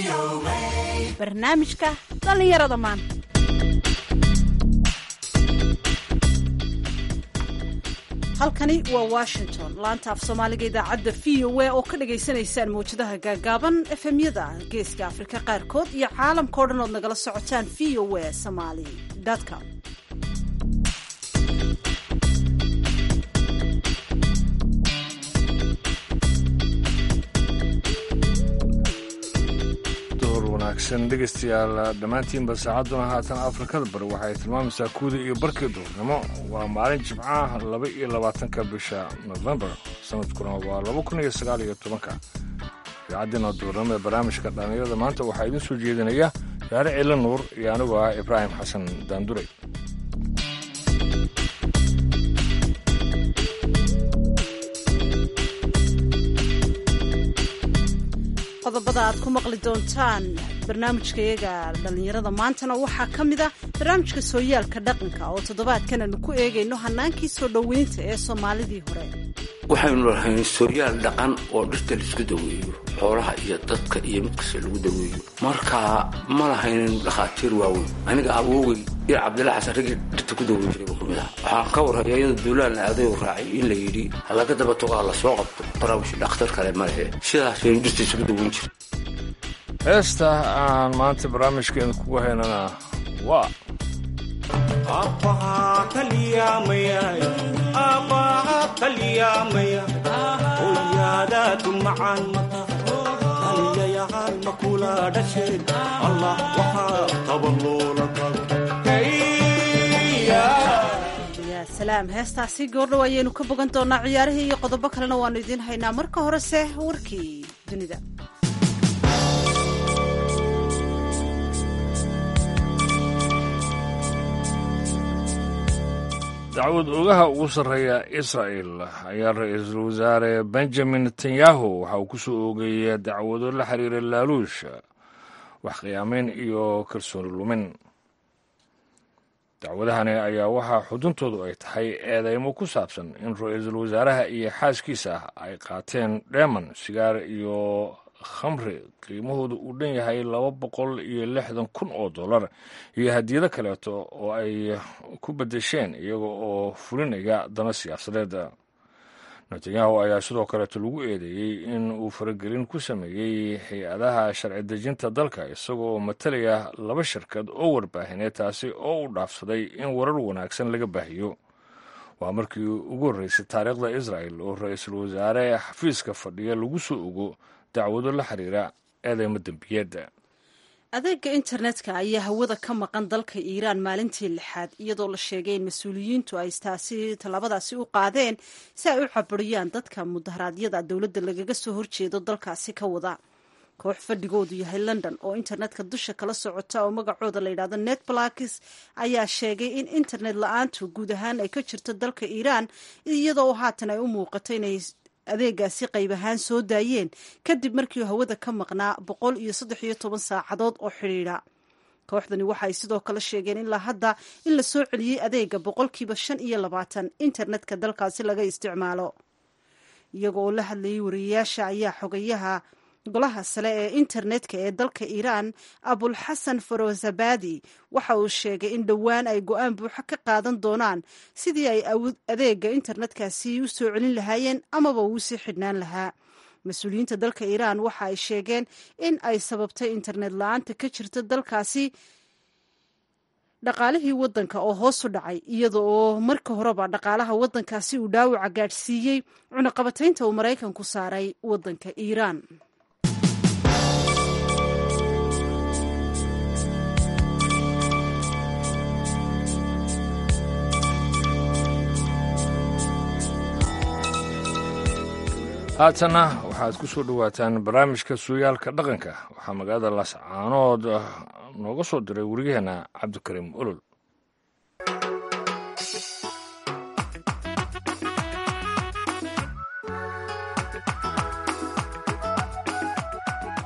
barnaamijka dhallinyarada maanta halkani waa washington laanta af soomaaliga idaacadda v o a oo ka dhagaysanaysaan mawjadaha gaagaaban efemyada geeska afrika qaarkood iyo caalamka o dhan ood nagala socotaan v o a somaly com wanaagsan dhegaystayaal dhammaantiinba saacadduna haatan afrikada bari waxay tilmaamaysaa kuuda iyo barkii duurnimo waa maalin jimcaha laba iyo labaatanka bisha nofembar sanadkuna waa laba kun iyo sagaal iyo tobanka idaacaddiina duurnimo ee barnaamijka dhallinyarada maanta waxaa idiin soo jeedinaya yaare ciila nuur iyo anigu ah ibraahim xasan daanduray qodobada aad ku maqli doontaan barnaamijkayaga dhallinyarada maantana waxaa ka mid ah barnaamijka sooyaalka dhaqanka oo toddobaadkan aanu ku eegayno hannaankii soo dhoweynta ee soomaalidii hore waxaynu lahayn sooyaal dhaqan oo dhirta laisku daweeyo xoolaha iyo dadka iyo mid kasta lagu daweeyo marka ma lahaynin dhakhaatiir waaweyn aniga awoogay iyo cabdilla xasan raggii dhirta ku daweyn jiray buu ka mid aha waxaan ka warraya iyadoo duulaanla aadayu raacay in la yidhi halaga daba togaa la soo qabto barawish dhakhtar kale ma lehe sidaas baynu dhirta isugu daweyn jiray heesta aan maanta barnaamijkeena kugu haynana waa aabbahaa kalyaamaya aabbahaa kalyaamaya hooyaadaadu macaan haliyayahaan ma kula dhasheen allah waxaa qaba loola yaa salaam heestaasi goordhow ayaynu ka bogan doonaa ciyaarihii iyo qodobo kalena waannu idiin haynaa marka horese warkii dunida dacwad ogaha ugu sarreeya israa'el ayaa ra-iisul wasaare benjamin netanyahu waxa uu ku soo oogay dacwado la xiriira laaluush wax qiyaamayn iyo kalsooni lumin dacwadahani ayaa waxaa xuduntoodu ay tahay eedeymo ku saabsan in ra-iisul wasaaraha iyo xaaskiisa ay qaateen dheeman sigaar iyo khamri qiimahoodu uu dhan yahay laba boqol iyo lixdan kun oo dollar iyo hadiyado kaleeto oo ay ku beddesheen iyaga oo fulinaya dana siyaasadeed netanyahu ayaa sidoo kaleeto lagu eedeeyey in uu faragelin ku sameeyey hay-adaha sharci dejinta dalka isagoo matalaya laba shirkad oo warbaahineed taasi oo uu dhaafsaday in warar wanaagsan laga baahiyo waa markii ugu horreysay taariikhda israa'el oo ra-iisul wasaare xafiiska fadhiya lagu soo ogo dacwado la xiriira eedeymo dembiyeedda adeega internetka ayaa hawada ka maqan dalka iiraan maalintii lixaad iyadoo la sheegay in mas-uuliyiintu ay taasi tallaabadaasi u qaadeen si ay u caburiyaan dadka mudaharaadyada dowladda lagaga soo horjeedo dalkaasi ka wada koox fadhigoodu yahay london oo internetka dusha kala socota oo magacooda la yidhahdo netblakis ayaa sheegay in internet la-aantu guud ahaan ay ka jirto dalka iiraan iyadoo haatan ay u muuqato inay adeegaasi qayb ahaan soo daayeen kadib markii hawada ka maqnaa boqol iyo saddex iyo toban saacadood oo xidhiidha kooxdani waxaay sidoo kale sheegeen ilaa hadda in la soo celiyey adeega boqolkiiba shan iyo labaatan internetka dalkaasi laga isticmaalo iyaga oo la hadlayay wariyayaasha ayaa xogayaha golaha sare ee internetka ee dalka iiraan abulxasan farozabadi waxa uu sheegay in dhowaan ay go-aan buuxo ka qaadan doonaan sidii ay adeega internetkaasi u soo celin lahaayeen amaba uu sii xidhnaan lahaa mas-uuliyiinta dalka iiraan waxa ay sheegeen in ay sababtay internet la-aanta ka jirta dalkaasi dhaqaalihii waddanka oo hoos u dhacay iyada oo marka horeba dhaqaalaha waddankaasi uu dhaawaca gaadhsiiyey cunaqabataynta uu maraykanku saaray waddanka iiraan haatanna waxaad ku soo dhowaataan barnaamijka suuyaalka dhaqanka waxaa magaalada laascaanood nooga soo diray warigaheenna cabdikariim olol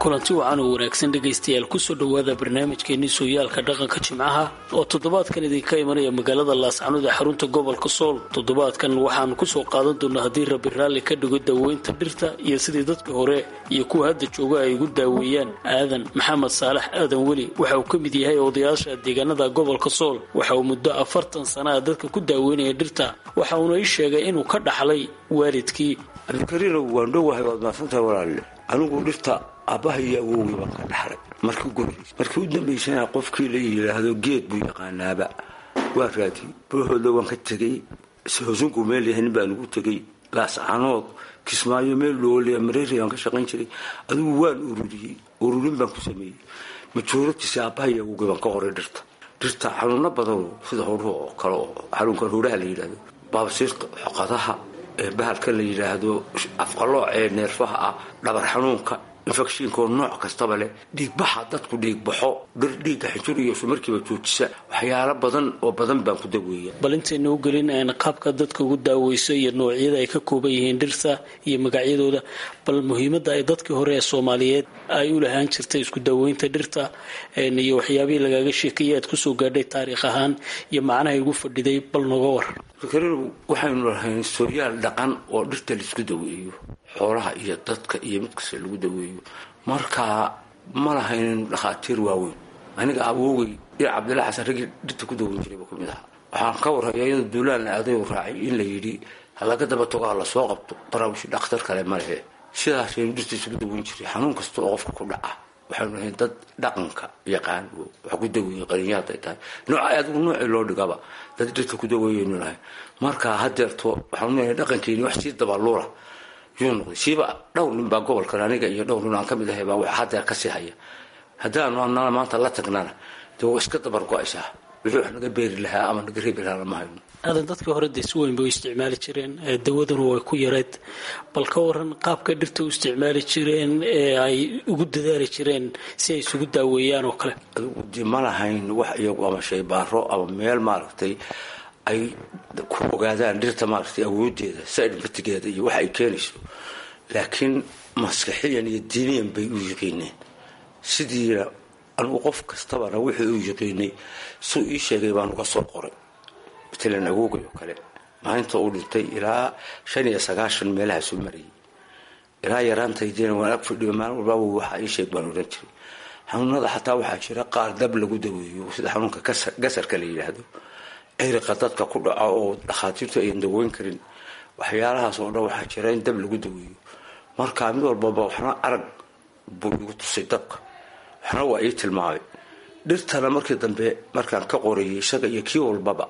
kulanti wacan oo wanaagsan dhegaystayaal kusoo dhowaada barnaamijkeenii sooyaalka dhaqanka jimcaha oo toddobaadkan idinka imanaya magaalada laascanood ee xarunta gobolka sool toddobaadkan waxaanu kusoo qaadan doonaa haddii rabi raalli ka dhigo daaweynta dhirta iyo sidii dadkii hore iyo kuwa hadda jooga ay ugu daaweeyaan aadan maxamed saalax aadan weli waxa uu ka mid yahay odayaasha deegaanada gobolka sool waxa uu muddo afartan sana a dadka ku daaweynaya dhirta waxa uuna ii sheegay inuu ka dhaxlay waalidkii cabdikariinow waan dhowahay waad mahadsantahay walaalle anigu dhirta aabbaha iyo awowgii baan ka dhaxlay markii ugu horreysay markii u dambaysana qofkii la yidhaahdo geed buu yaqaanaaba waa raadiyey buuxooda waan ka tegey hosunku meel yahay nin baan ugu tegey laascanood kismaayo meel dhoole mareeri aan ka shaqayn jiray adigu waan ururiyey ururin baan ku sameeyey majooratiisi aabbaha iyo awowgii baan ka qoray dhirta dhirta xanuuno badanoo sida horuhu oo kale oo xanuunkan horaha la yidhahdo baabasiirka xoqadaha bahalka la yidhaahdo afqalooc ee neerfaha ah dhabar xanuunka infectionkoo nooc kastaba leh dhiigbaxa dadku dhiigbaxo dhir dhiigga xinjur iyo markiiba joojisa waxyaalo badan oo badan baan ku daweeya bal intayna u gelin qaabka dadka ugu daaweyso iyo noocyada ay ka kooban yihiin dhirta iyo magacyadooda bal muhiimadda ay dadkii hore ee soomaaliyeed ay u lahaan jirtay isku daaweynta dhirta iyo waxyaabihii lagaaga sheekayay aad kusoo gaadhay taariikh ahaan iyo macnahay ugu fadhiday bal nooga war fikridu waxaynu lahayn sooyaal dhaqan oo dhirta laisku daweeyo xoolaha iyo dadka iyo mid kasta lagu daweeyo marka ma lahaynin dhakhaatiir waaweyn aniga awowgay iyo cabdilla xasan raggii dhirta ku daweyn jirayba ku mid aha waxaan ka warhayaa iyadoo duulaan aaday u raacay in la yidhi halaga daba tago ha lasoo qabto baraawishi dhakhtar kale ma lehe sidaasaynu dhirta isugu daweyn jiray xanuun kasta oo qofka ku dhaca waxaynu lahayn dad dhaqanka yaqaan wax ku daweeyey qarinyo hadday tahay nooca adigu noocii loo dhigaba dad dhirta ku daweeyaynu lahayn marka hadeerto waxaanu leeyahay dhaqankeeni wax sii dabaluula yuu noqday siiba dhowr nin baa gobolkan aniga iyo dhowr nin aan ka mid ahay baa wax hadeer kasii haya haddaanu anana maanta la tagnana dee waa iska dabar go-aysaa wixii wax naga beeri lahaa ama naga reebi lahaa lama hayno aadan dadkii hore dee si weyn bay u isticmaali jireen dawaduna way ku yareed bal ka waran qaabka dhirta u isticmaali jireen ee ay ugu dadaali jireen si ay isugu daaweeyaan oo kale adigu dee ma lahayn wax iyagu ama shaybaaro ama meel maaragtay ay ku ogaadaan dhirta maaragtay awoodeeda sidmatigeeda iyo wax ay keenayso laakiin maskaxiyan iyo diiniyan bay u yiqiineen sidiina anigu qof kastabana wixii u yiqiinay suu ii sheegay baan uga soo qoray matalan awoogay oo kale maalinta uu dhintay ilaa shan iyo sagaashan meelahaasu marayay ilaa yaraantaydiina waan ag fadhiyo maalin walbaaba waxaa ii sheeg baan odhan jiray xanuunada xataa waxaa jira qaar dab lagu daweeyo sida xanuunka gasarka la yidhaahdo ciriqa dadka ku dhaco oo dhakhaatiirtu ayan daweyn karin waxyaalahaas oo dhan waxaa jira in dab lagu daweeyo marka mid walbaba waxna arag buu igu tusay dabka waxna waa ii tilmaamay dhirtana markii dambe markaan ka qorayay isaga iyo kii walbaba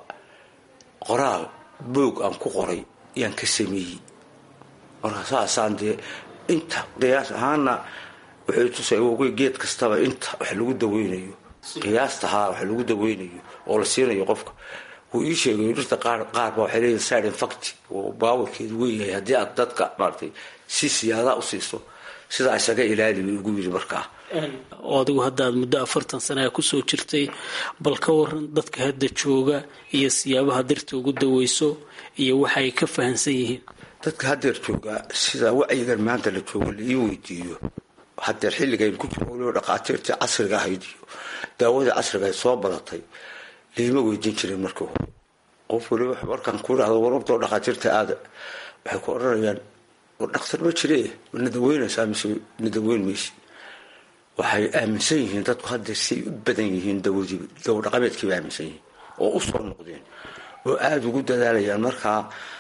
qoraal boog aan ku qoray yaan ka sameeyey marka saasaan dee inta qiyaas ahaana wuxuu tusay awogey geed kastaba inta wax lagu daweynayo qiyaasta haa wax lagu daweynayo oo la siinayo qofka wuu ii sheegayo dhirta qaar qaarba waxay leeyihin side infact oo baawarkeedu weyahay haddii aad dadka maaragtay si siyaadaa u siiso sidaa isaga ilaali buu igu yidhi markaa oo adigu hadda aad muddo afartan sanaa kusoo jirtay bal ka waran dadka hadda jooga iyo siyaabaha dirta ugu daweyso iyo waxa ay ka fahansan yihiin dadka hadeer joogaa sida wacyigan maanta la joogo la ii weydiiyo hadeer xilligayn ku jiro waliba dhakhaatiirtii casriga ahayd iyo daawadii casriga ay soo badatay liima weydiin jirin markii hore qof waliba markaan ku idhahdo warabtoo dhakhaatiirta aada waxay ku odhanayaan war dhakhtar ma jire nadaweynaysaa mise nadaweyn mayse waxay aaminsan yihiin dadku hadeer siay u badan yihiin dawadii dawo dhaqameedkiiba aaminsan yihiin oo u soo noqdeen oo aada ugu dadaalayaan markaa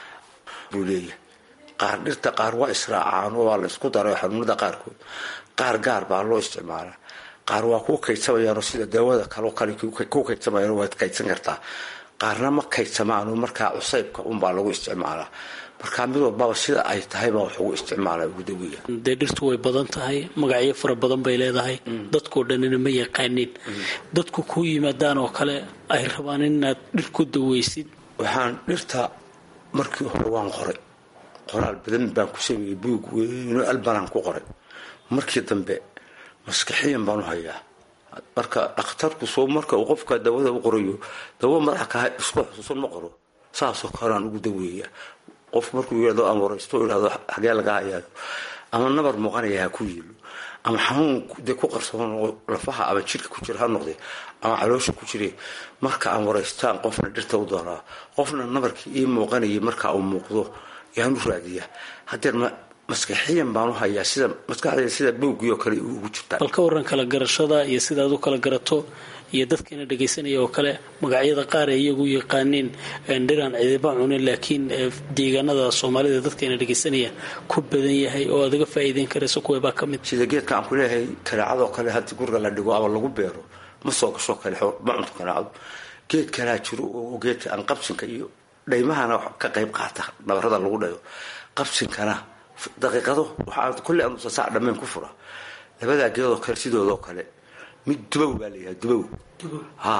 buu leeyahay qaar dhirta qaar waa israacaan oo waa la isku daray xanuunada qaarkood qaar gaar baa loo isticmaalaa qaar waa kuu kaydsamayaanoo sida daawada kaleo kale ku kaydsamayaan waad kaydsan kartaa qaarna ma kaydsamaanoo markaa cusaybka unbaa lagu isticmaalaa markaa mid walbaba sida ay tahaybaa wax ugu isticmaala ugu daweya dee dhirtu way badan tahay magacyo fara badan bay leedahay dadkoo dhanina ma yaqaanin dadku kuu yimaadaan oo kale ay rabaan inaad dhir ku daweysid waxaan dhirta markii hore waan qoray qoraal badan baan ku sameeyey buug weyno albanaan ku qoray markii dambe maskaxiyan baan u hayaa marka dhakhtarku soo marka uu qofka dawada u qorayo dawo madaxa ka isku xusuusan ma qoro saasoo kaleaan ugu daweeya qofku markuu yidhahdo ama waraysto idhahdo xagee laga hayaayo ama nabar muuqanaya ha ku yiilo ama xanuun dee ku qarsoon oo lafaha ama jidhka ku jira ha noqde ama caloosha ku jire marka aan waraystaan qofna dhirta u doonaa qofna nabarkii ii muuqanayay marka uu muuqdo yaan u raadiyaa hadeer maskaxiyan baan u hayaa sida maskaxdeeda sida bowgii oo kale ugu jirtaa bal ka waran kala garashada iyo sidaad u kala garato iyo dadkiina dhagaysanaya oo kale magacyada qaar ee iyagu yaqaaniin dhiraan cidiba cunin laakiin deegaanada soomaalida dadkayna dhagaysanaya ku badan yahay oo aad uga faa'iideyn karayso kuwabaa ka mid sida geedka aan ku leeyahay kanaacadoo kale haddii guriga la dhigo ama lagu beero ma soo gasho kale ma cunto kanaacadu geed kalaa jiro oo geedka aan qabsinka iyo dhaymahana ka qayb qaata nabarada lagu dhayo qabsinkana daqiiqado waxaa kolley anuusa saac dhammeyn ku fura labadaa geedoo kale sidoodoo kale mid dubow baa layihaha dubow ha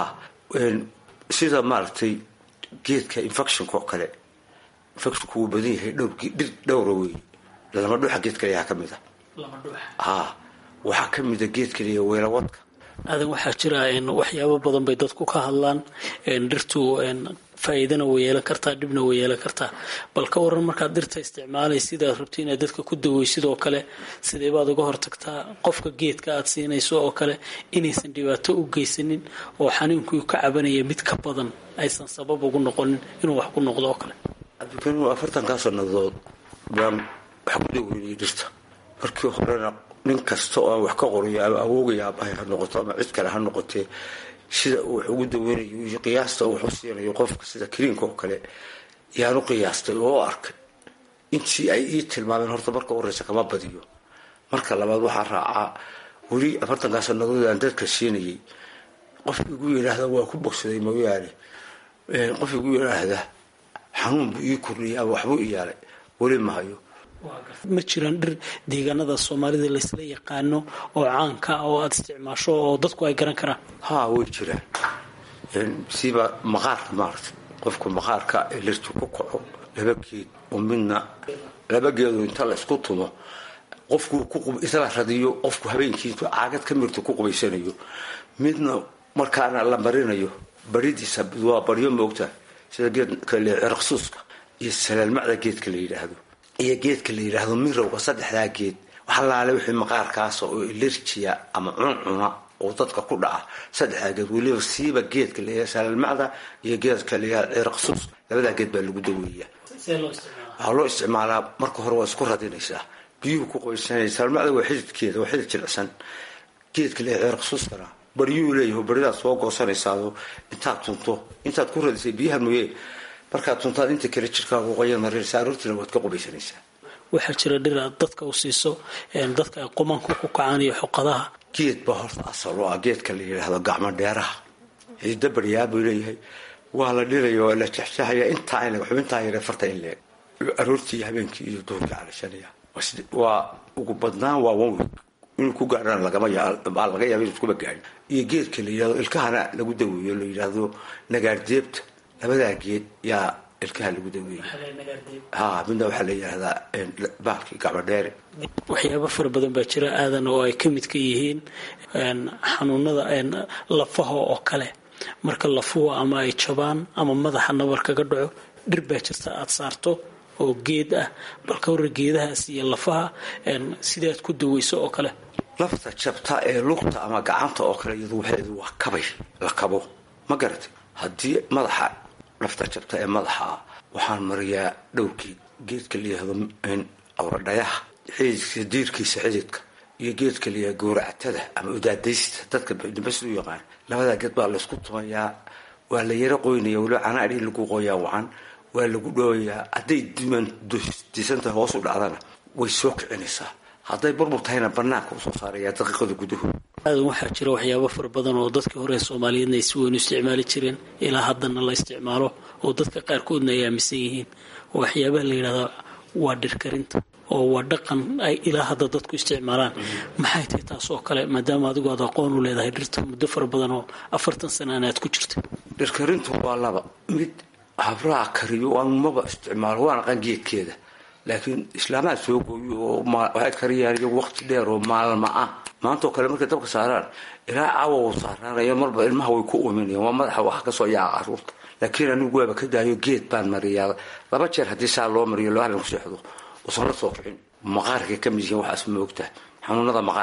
sida maaragtay geedka infectionka oo kale infectionku wuu badan yahay dhir dhowra wey lama dhuuxa geed kaleyaha ka mid a ha waxaa ka mida geed kaleya weelawadka aadan waxaa jira waxyaabo badan bay dadku ka hadlaan dhirtu faa'iidana way yeelan kartaa dhibna way yeelan kartaa bal ka waran markaad dhirta isticmaalay sidaad rabto inaad dadka ku daweysid oo kale sidee baad uga hortagtaa qofka geedka aad siinayso oo kale inaysan dhibaato u geysanin oo xanuunkii ka cabanaya mid ka badan aysan sabab ugu noqonin inuu wax ku noqdo oo kale cabdikariim afartankaa sannadood baan wax ku daweynayay dhirta markii horena nin kasta oo aan wax ka qorayo ama awoogaya abahay ha noqoto ama cid kale ha noqotee sida uu wax ugu daweynayo iyo qiyaasta uu wax u siinayo qofka sida kariinka oo kale yaan u qiyaastay oo u arkay intii ay ii tilmaameen horta marka horeysa kama badiyo marka labaad waxaa raacaa weli afartankaa sannadood aan dadka siinayay qof igu yidhaahda waa ku bogsaday mooyaane qof igu yidhaahda xanuun buu ii kordhiyay ama waxbuu i yaalay weli mahayo ma jiraan dhir deegaanada soomaalida laysla yaqaano oo caanka ah oo aada isticmaasho oo dadku ay garan karaan haa way jiraan siba maqaarka maarata qofku maqaarka ee lirtu ku kaco laba geed oo midna laba geedo inta la isku tumo qofku isla radiyo qofku habeenkii intuu caagad ka mirto ku qubaysanayo midna markaana la marinayo baridiisa waa baryo moogta sida geedka ciraqsuuska iyo salaalmacda geedka la yidhaahdo iyo geedka la yidhaahdo mirowga saddexdaa geed waxalaale wixii maqaarkaas oo ilerjiya ama cuncuna oo dadka ku dhaca saddexdaa geed weliba siiba geedka layaha salaalmacda iyo geedka layaha ciraqsuuska labadaa geed baa lagu daweeya waxaa loo isticmaalaa marka hore waa isku radinaysaa biyuhu ku qoysanaya salaalmacda waa xididkeeda waa xidid jilicsan geedka layaha ciraqsuuskana baryuu leeyaho baridaad soo goosanaysaado intaad tunto intaad ku radisay biyaha mooye markaad tuntaad inta kale jirkaagu qoyan marinaysa aroortiina waad ka qubaysanaysaa waxaa jira dhir aad dadka u siiso dadka ay qumanku ku kacaan iyo xoqadaha geed baa horta asal oo ah geedka la yidhaahdo gacmo dheeraha xidido baryaa buu leeyahay waa la dhilaya waa la jexjexaya intaa in xubintaa yare farta in leeg aroortii iyo habeenkii iyo duhurkii calashanaya waa ugu badnaan waa one week inuu ku gaadhana lagama baa laga yaaba inuu iskuba gaadhin iyo geedka la yidhahdo ilkahana lagu daweeyo la yidhaahdo nagaardeebta labadaa geed yaa ilkaha lagu daweeyey ha midna waxaa la yidhahdaa baalkii gacmo dheere waxyaabo fara badan baa jira aadan oo ay ka mid ka yihiin xanuunada lafaha oo kale marka lafuhu ama ay jabaan ama madaxa nabar kaga dhaco dhir baa jirta aada saarto oo geed ah balka hore geedahaas iyo lafaha sidaad ku daweyso oo kale lafta jabta ee lugta ama gacanta oo kale iyadu waxeedu waa kabay la kabo ma garatay haddii madaxa lafta jabta ee madaxa waxaan mariyaa dhowrkii geedka layihahdo awradhayaha xididka diirkiisa xididka iyo geedka layaha gowracatada ama udaadaysta dadka dambas u yaqaan labadaa geed baa laysku tumayaa waa la yaro qoynaya waliba canaadhi lagu qoyaa wacan waa lagu dhooyayaa hadday disantahay hoos u dhacdana way soo kicinaysaa hadday burbur tahayna banaanka usoo saaraya daqiiqada gudahood aadan waxaa jira waxyaabo fara badan oo dadkii hore soomaaliyeedna ay si weyn u isticmaali jireen ilaa haddana la isticmaalo oo dadka qaarkoodna ay aaminsan yihiin oo waxyaabaha la yidhahdaa waa dhirkarinta oo waa dhaqan ay ilaa hadda dadku isticmaalaan maxay tahay taas oo kale maadaama adigu aad aqoon u leedahay dhirta muddo fara badan oo afartan sanana aad ku jirta dhirkarintu waa laba mid habraha kariyo aan maba isticmaalo waan aqaan geedkeeda laakiin islaamaha soo gooyo oo waxay kariyaan iyagu waqti dheer oo maalma ah maanta oo kale markay dabka saaraan ilaa caawa u saaraanayo marba ilmaha way ku uminayaan waa madaxa wax kasoo yaa caruurta laakiin anigu waaba ka daayo geed baan mariyaa laba jeer haddii saa loo mariyo loo habeen ku seexdo usan la soo kicin maqaarkay ka mid yihiin waxaas ma ogtahay xanuunada maqaarka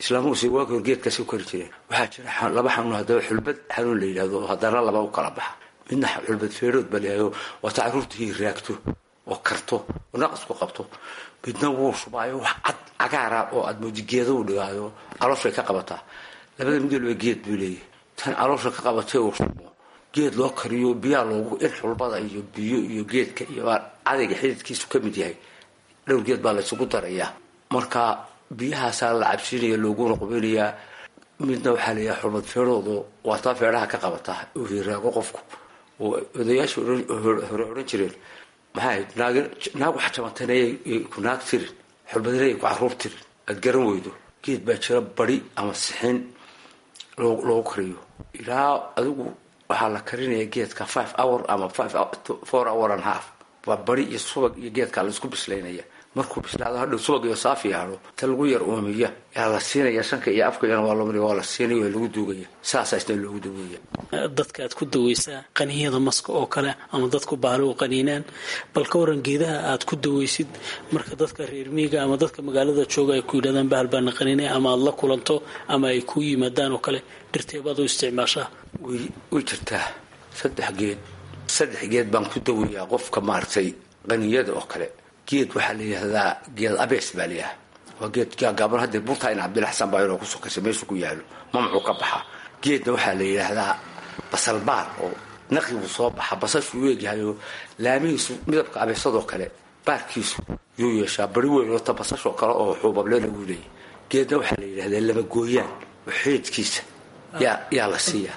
islaamuhuse waagi hor geedkaasi u kari jireen waxaa jira laba xanuun haddaba xulbad xanuun la yidhahdo haddana laba u kala baxa midna xulbad feedhood ba layahayo waata caruurtii raagto oo karto oo naqasku qabto midna wuu shubaayo wax cad cagaara oo aad moodi geeda u dhigaayo calooshay ka qabataa labada mid walba geed buu leeyahay tan caloosha ka qabatay uu shubo geed loo kariyo biyaa loogu in xulbada iyo biyo iyo geedka iyo cadayga xididkiisu ka mid yahay dhowr geed baa laysugu darayaa marka biyahaasaa la cabsiinaya looguna qubinayaa midna waxaa layahay xulbad feedhoodu waataa feedhaha ka qabataa uu hiraago qofku oo odayaasha hore odhan jireen maxay naag wax jabantanay ku naag tirin xulbadinay ku caruur tirin aad garan weydo geed baa jira badi ama sixin loogu kariyo ilaa adigu waxaa la karinaya geedka five hour ama four hour and half waa badi iyo subag iyo geedkaa laisku bislaynaya markuu bislaado hadhow subag iyo saafi yaadho ta lagu yar uumiya yaa la siinaya shanka iyo afkayana waa lomri waa la siinaya waa lagu duugaya saasaa isna loogu daweeya dadka aad ku daweysaa qaniyada maska oo kale ama dadku baalo u qaniinaan bal ka waran geedaha aad ku daweysid marka dadka reer miiga ama dadka magaalada jooga ay ku yidhahdaan bahal baana qaniinay ama aad la kulanto ama ay ku yimaadaan oo kale dhirteebaad u isticmaashaa way jirtaa saddex geed saddex geed baan ku daweeyaa qofka maaragtay qaniyada oo kale geed waxaa la yidhahdaa geed abees baa layaha waa geed gaagaaban haddee burtaa in cabdilla xasan baa inoo ku sokaysa meeshu ku yaalo mamcuu ka baxa geedna waxaa la yidhaahdaa basalbaar oo naqibuu soo baxa basashuu eegyahayo laamihiisu midabka abeesadoo kale baarkiisu yuu yeeshaa bari weyn oo ta basashoo kale oo xuubablena uu leeyahy geedna waxaa la yidhahdaa lamagooyaan oo xeedkiisa yaa yaa la siiyaa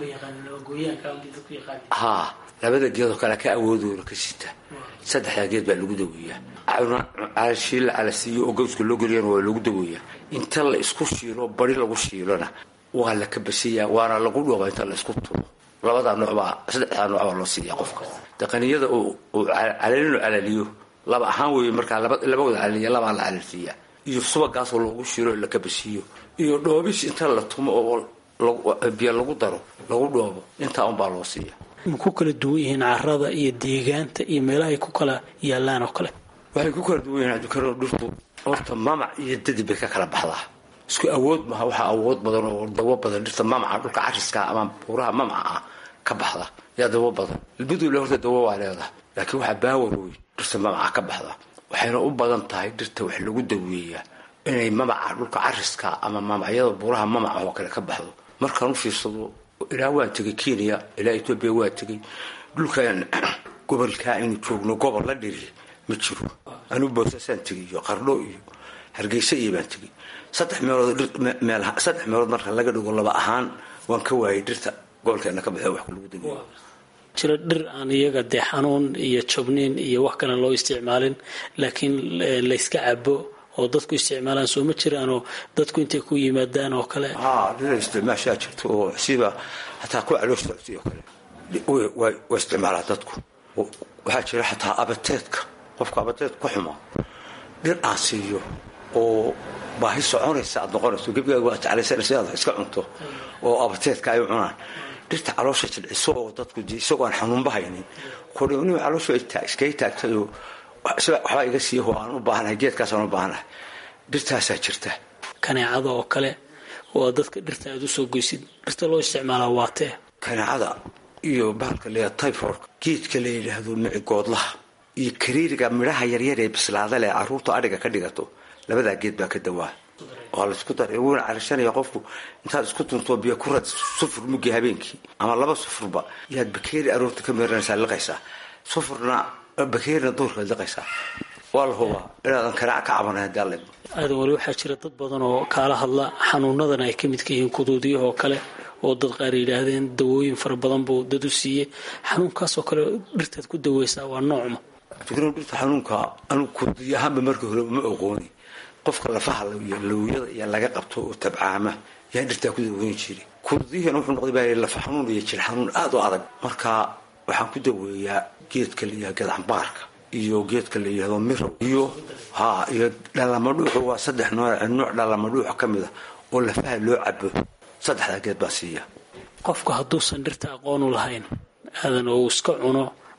haa labada geedoo kale ka awoodoona ka sita saddexdaa geed baa lagu daweeyaa calashiil la calasiiyo oo gawska loo geliyana waa lagu daweeyaa inta la isku shiilo bari lagu shiilona waa la kabasiyaa waana lagu dhooba inta la isku tumo labadaa noocbaa saddexdaa nooc baa loo siiyaa qofka daqaniyada uu calalinu calaliyo laba ahaan weeye markaa labawada calaliya labaa la calalsiiyaa iyo subagaasoo loogu shiilo oo la kabasiiyo iyo dhoobis inta la tumo oo biyo lagu daro lagu dhoobo intaa unbaa loo siiya ma ku kala duwan yihiin carada iyo deegaanta iyo meelaha ay ku kala yaalaan oo kale waxay ku kala duwan yihiin cabdikaro dhirtu horta mamac iyo dadib bay ka kala baxdaa isku awood maha waxaa awood badan oo dawo badan dhirta mamaca dhulka cariska ama buuraha mamaca ah ka baxda yaa dawo badan ilbadule horta dawo waa leedahay laakiin waxaa baawar weyn dhirta mamaca ka baxda waxayna u badan tahay dhirta wax lagu daweeyaa inay mamaca dhulka cariska ama mamacyada buuraha mamaca oo kale ka baxdo markaan u fiirsado ilaa waan tegay kenya ilaa etoobiya waa tegay dhulkan gobolkaa aynu joogno gobol la dhiri ma jiro anuu boosasaan tegay iyo qardho iyo hargeysa iyo baan tegay saddex meelood saddex meelood marka laga dhigo laba ahaan waan ka waayay dhirta gobolkeena ka baxee wax lagu dageeyo jira dhir aan iyaga dee xanuun iyo jabniin iyo wax kalen loo isticmaalin laakiin layska cabo oo dadku isticmaalaan soo ma jiraanoo dadku intay ku yimaadaan oo kale haa dhira isticmaashaa jirta oo siba hataa ku caloosh socotay oo kale waa isticmaalaa dadku waxaa jira xataa abateedka qofka abateed ku xumo dhir aan siiyo oo baahi soconaysa aad noqonayso gebigaaga waa jeclaysanaysa inaad iska cunto oo abateedka ay cunaan dhirta caloosha jilciso oo dadku isagoo aan xanuunba haynin kudhni calooshu iskaga taagtayoo waxbaa iga siiyaho aan u baahanahay geedkaasaan u baahanahay dhirtaasaa jirta kaneecada oo kale waa dadka dhirta aad usoo goysid dhirta loo isticmaalaa waatee kaneecada iyo bahalka la tyforka geedka la yidhaahdo micigoodlaha iyo kariiriga midhaha yaryar ee bislaada leh caruurta adhiga ka dhigato labadaa geed baa ka dawaa waa laisku daray wuuna carishanaya qofku intaad isku tuntoo biyo ku rad sufur mugi habeenkii ama laba sufurba yaad bakeeri aroorta ka meeranaysaa liqaysaa sufurna bakeerina duurkaad liqaysaa waa la hubaa inaadan kanaac ka cabanay haddii alle aadan weli waxaa jira dad badan oo kaala hadla xanuunadan ay ka midka yihiin kuduudiyahoo kale oo dad qaar yidhaahdeen dawooyin fara badan buu dad u siiyey xanuunkaasoo kale dhirtaad ku daweysaa waa noocma fikro dhirta xanuunka anugu kududiy ahaanba markii hore ma oqooni qofka lafaha iyo lawyada iyo laga qabto oo tabcaama yaa dhirtaa ku daweyn jiray kududiyahana wuxuu noqday baa lafa xanuun iyo jir xanuun aada u adag marka waxaan ku daweeyaa geedka la yihahdo geedcambaarka iyo geedka la yihahdo mirow iyo ha iyo dhalamadhuuxu waa saddex nooc nooc dhalamadhuuxa ka mid a oo lafaha loo cabo saddexdaa geed baa siiya qofku hadduusan dhirta aqoonu lahayn aadan oo iska cuno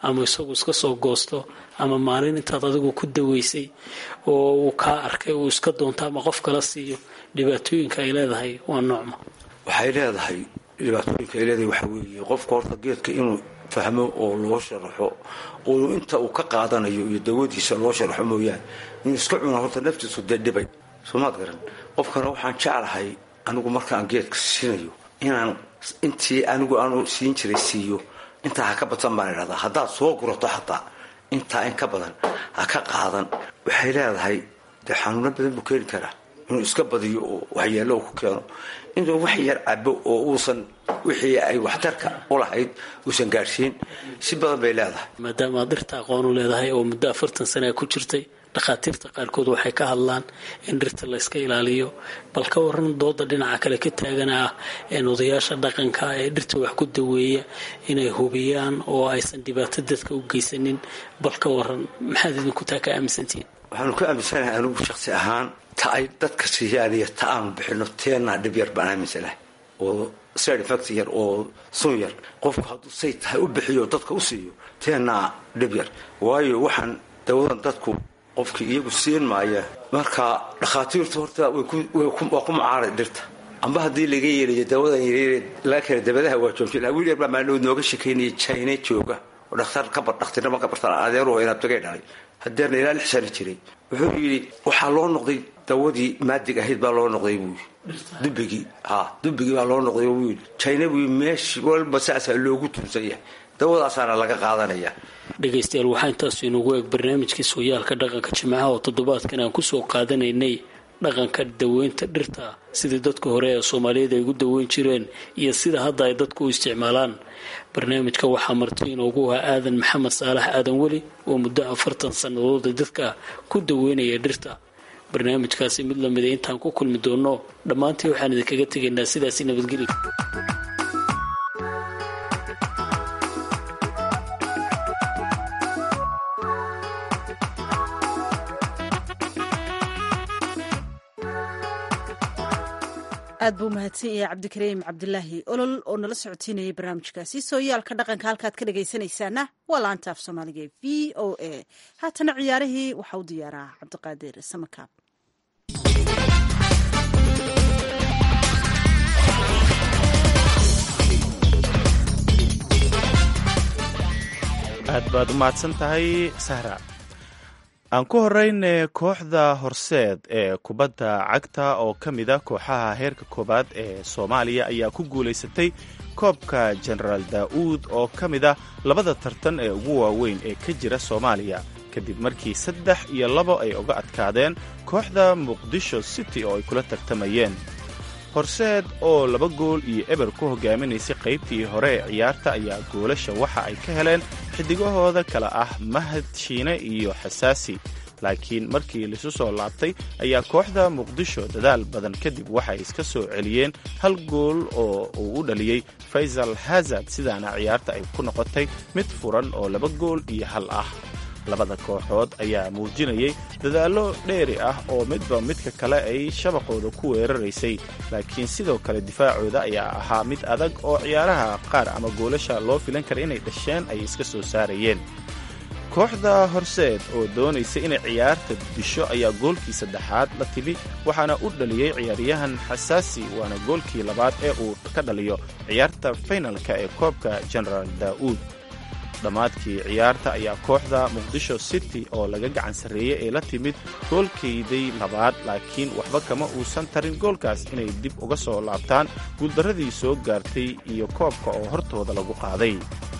ama isagu iska soo goosto ama maalin intaad adigu ku daweysay oo uu kaa arkay uu iska doonto ama qof kala siiyo dhibaatooyinka ay leedahay waa noocma waxay leedahay dhibaatooyinka ay leedahay waxaa weeye qofka horta geedka inuu fahmo oo loo sharaxo oo inta uu ka qaadanayo iyo dawadiisa loo sharaxo mooyaane inuu iska cuna horta naftiisu dee dhibay soomaad garan qofkana waxaan jeclahay anigu markaan geedka siinayo inaan intii anigu aanu siin jiray siiyo intaa ha ka badsan baan idhahdaa haddaad soo gurato xataa intaa in ka badan ha ka qaadan waxay leedahay dee xanuuno badan buu keeni karaa inuu iska badiyo oo waxyeello ku keeno inuu wax yar cabo oo uusan wixii ay waxtarka u lahayd uusan gaadhsiin si badan bay leedahay maadaama aad dhirta aqoon u leedahay oo muddo afartan sana ku jirtay dhakhaatiirta qaarkood waxay ka hadlaan in dhirta la yska ilaaliyo bal ka waran dooda dhinaca kale ka taagan ah odayaasha dhaqanka ee dhirta wax ku daweeya inay hubiyaan oo aysan dhibaato dadka u geysanin bal ka waran maxaad idinku taa ka aaminsantihiin waxaanu ka aaminsanahay anigu shaksi ahaan ta ay dadka siiyaan iyo ta aanu bixino teenaa dhib yar baan aaminsanahay oo side effect yar oo sun yar qofku hadduu say tahay u bixiyo dadka u siiyo teenaa dhib yar waayo waxaan dawadan dadku qofkii iyagu siin maaya marka dhakhaatiirtu horta waa ku mucaaray dhirta amba haddii laga yeelayo dawadan yaryar laga keena dabadaha waa joojin wiil yar baa maalin nooga shekeynaya china jooga oo dhakhtar ka bar dhakhtirnimo ka bartaan adeeruhu inaad tagay dhalay hadeerna ilaa lix sano jiray wuxuu yidhi waxaa loo noqday dawadii maadig ahayd baa loo noqday buu yidhi dubigii ha dubigii baa loo noqday buu yidhi china buu meeshi walba saasaa loogu tuunsan yahay dawadaasaana laga qaadanaya dhegaystayaal waxaa intaasu inugu eeg barnaamijkii sooyaalka dhaqanka jimcaha oo toddobaadkan aan kusoo qaadanaynay dhaqanka daweynta dhirta sidii dadka hore ee soomaaliyeed ay ugu daweyn jireen iyo sida hadda ay dadku u isticmaalaan barnaamijka waxaa marti inoogu ahaa aadan maxamed saalax aadan weli oo muddo afartan sannadood dadka ku daweynaya dhirta barnaamijkaasi mid lamida intaan ku kulmi doono dhammaantii waxaan idinkaga tegaynaa sidaasi nabadgeli aad buu mahadsan yahay cabdikariim cabdilaahi olol oo nala socotiinayay barnaamijkaasi sooyaalka dhaqanka halkaad ka dhagaysanaysaana waa laanta af soomaaliga e v o a haatana ciyaarihii waxaa u diyaaraa cabdiqaadir samakaab aad baad u mahadsan tahay sahra aan ku horeyne kooxda horseed ee kubadda cagta oo ka mid a kooxaha heerka koowaad ee soomaaliya ayaa ku guulaysatay koobka jenaraal daa'uud oo ka mid ah labada tartan ee ugu waaweyn ee ka jira soomaaliya kadib markii saddex iyo labo ay uga adkaadeen kooxda muqdisho city oo ay kula tartamayeen horseed oo laba gool iyo eber ku hogaaminaysay qaybtii hore ee ciyaarta ayaa goolasha waxa ay ka heleen xidigahooda kale ah mahad shiine iyo xasaasi laakiin markii laisu soo laabtay ayaa kooxda muqdisho dadaal badan kadib waxay iska soo celiyeen hal gool oo uu u dhaliyey faysal hazard sidaana ciyaarta ay ku noqotay mid furan oo laba gool iyo hal ah labada kooxood ayaa muujinayay dadaallo dheeri ah oo midba midka kale ay shabaqooda ku weeraraysay laakiin sidoo kale difaacooda ayaa ahaa mid adag oo ciyaaraha qaar ama goolasha loo filan kara inay dhasheen ay iska soo saarayeen kooxda horseed oo doonaysa inay ciyaarta disho ayaa goolkii saddexaad la timi waxaana u dhaliyey ciyaaryahan xasaasi waana goolkii labaad ee uu ka dhaliyo ciyaarta faynalka ee koobka genaraal daa'uud dhammaadkii ciyaarta ayaa kooxda muqdisho city oo laga gacan sarreeyey ee la timid goolkayday labaad laakiin waxba kama uusan tarin goolkaas inay dib uga soo laabtaan guuldarradii soo gaartay iyo koobka oo hortooda lagu qaaday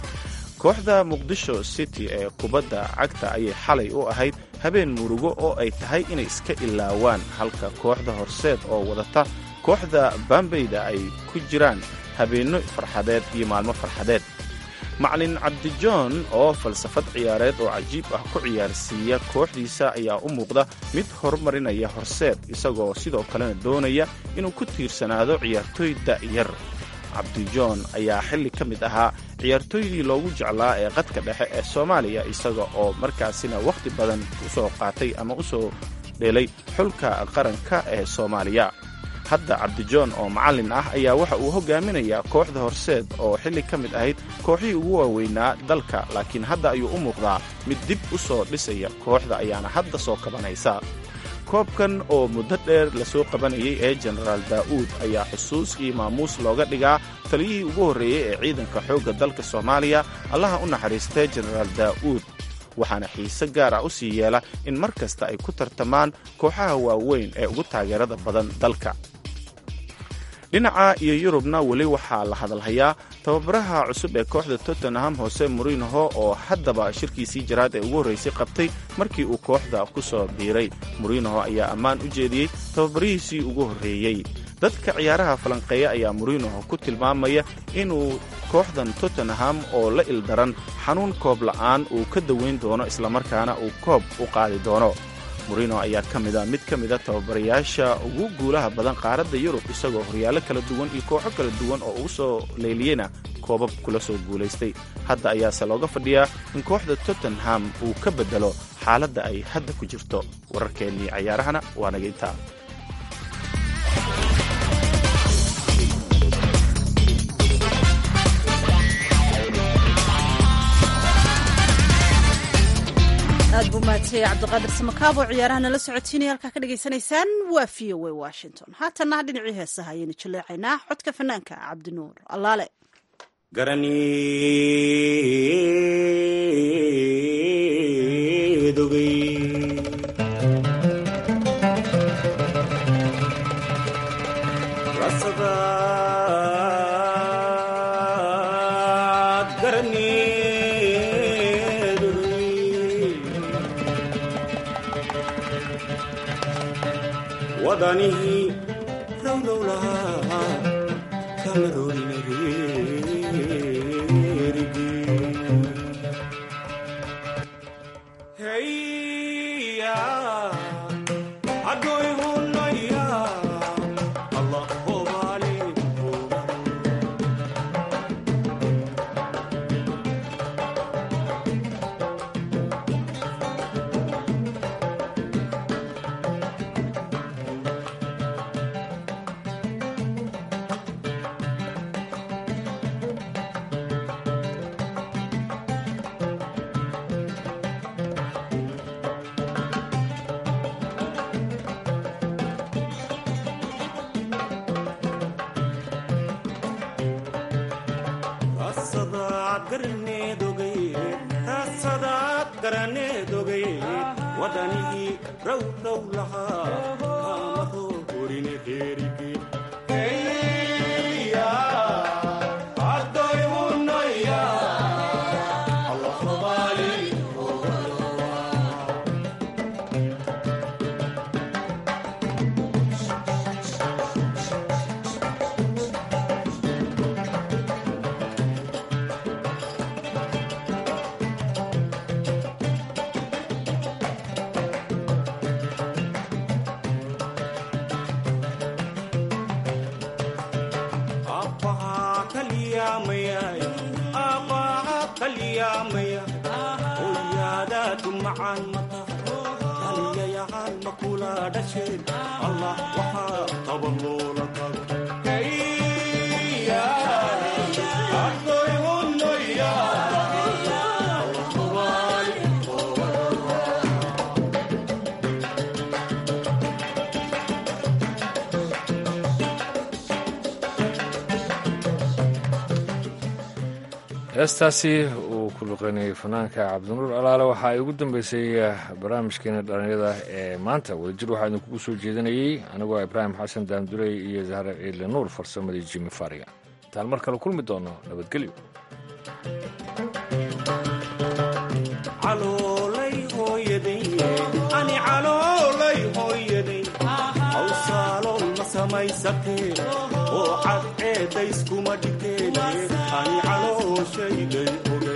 kooxda muqdisho city ee kubadda cagta ayay xalay u ahayd habeen murugo oo ay tahay inay iska ilaawaan halka kooxda horseed oo wadata kooxda bambayda ay ku jiraan habeenno farxadeed iyo maalmo farxadeed macalin cabdijoon oo falsafad ciyaareed oo cajiib ah ku ciyaarsiiya kooxdiisa ayaa u muuqda mid horumarinaya horseed isagoo sidoo kalena doonaya inuu ku tiirsanaado ciyaartooy da'yar cabdijoon ayaa xilli ka mid ahaa ciyaartooydii loogu jeclaa ee qadka dhexe ee soomaaliya isaga oo markaasina wakhti badan u soo qaatay ama u soo dhelay xulka qaranka ee soomaaliya hadda cabdijoon oo macallin ah ayaa waxa uu hogaaminayaa kooxda horseed oo xilli ka mid ahayd kooxihii ugu waaweynaa dalka laakiin hadda ayuu u muuqdaa mid dib u soo dhisaya kooxda ayaana hadda soo kabanaysa koobkan oo muddo dheer lasoo qabanayay ee jenaraal daa'uud ayaa xusuus iyo maamuus looga dhigaa taliyihii ugu horreeyey ee ciidanka xoogga dalka soomaaliya allaha u naxariistay jenaraal daa'uud waxaana xiise gaar ah u sii yeela in mar kasta ay ku tartamaan kooxaha waaweyn ee ugu taageerada badan dalka dhinaca iyo yurubna weli waxaa la hadalhayaa tababaraha cusub ee kooxda tottenham hose morinoho oo haddaba shirkiisii jaraad ee ugu horraysay qabtay markii uu kooxda ku soo biiray morinoho ayaa ammaan u jeediyey tababarihiisii ugu horreeyey dadka ciyaaraha falanqeeya ayaa morinoho ku tilmaamaya inuu kooxdan tottenham oo la ildaran xanuun koob la'aan uu ka dawayn doono islamarkaana uu koob u qaadi doono morino ayaa ka mida mid ka mida tababarayaasha ugu guulaha badan qaaradda yurub isagoo horyaallo kala duwan iyo kooxo kala duwan oo ugu soo leeliyeyna koobab kula soo guulaystay hadda ayaase looga fadhiyaa in kooxda tottenham uu ka beddelo xaaladda ay hadda ku jirto wararkeennii cayaarahana waa naga intaa aad buu mahadsanyahay cabdiqaadir samakaab oo ciyaaraha nala socotiinaya halkaa ka dhagaysanaysaan waa v o a washington haatanna dhinacii heesaha ayaynu jaleecaynaa codka fanaanka cabdinuur allaale wadanihi rowrowlaha kamarorinarerigi heya adoy hunaya allah hobale wadanihii rowrow lahaa kamaroo horine herigi adoy hunaya allah hobali aabbahaa kaliyaamayay aabbahaa kaliyaamayay hooyaadaadu macaan mata kaliyayaal ma kula dhasheen allah waxaa qaba loola tago adoy hunaya allah hubaali heestaasi uu ku luqeynayay fanaanka cabdinuur alaale waxa ay ugu dambeysay barnaamijkeena dhallinyada ee maanta wadajir waxaa idinkugu soo jeedinayey anigoo ibraahim xasan daamdurey iyo zahra ciidle nuur farsamadii jimi fariga intaan mar kale kulmi doono nabadgelyo caloolay hooyaday ani caloolay hooyaday hawsaalool ma samaysatee oo cadceedayskuma dhigteen ani calooshayday ogay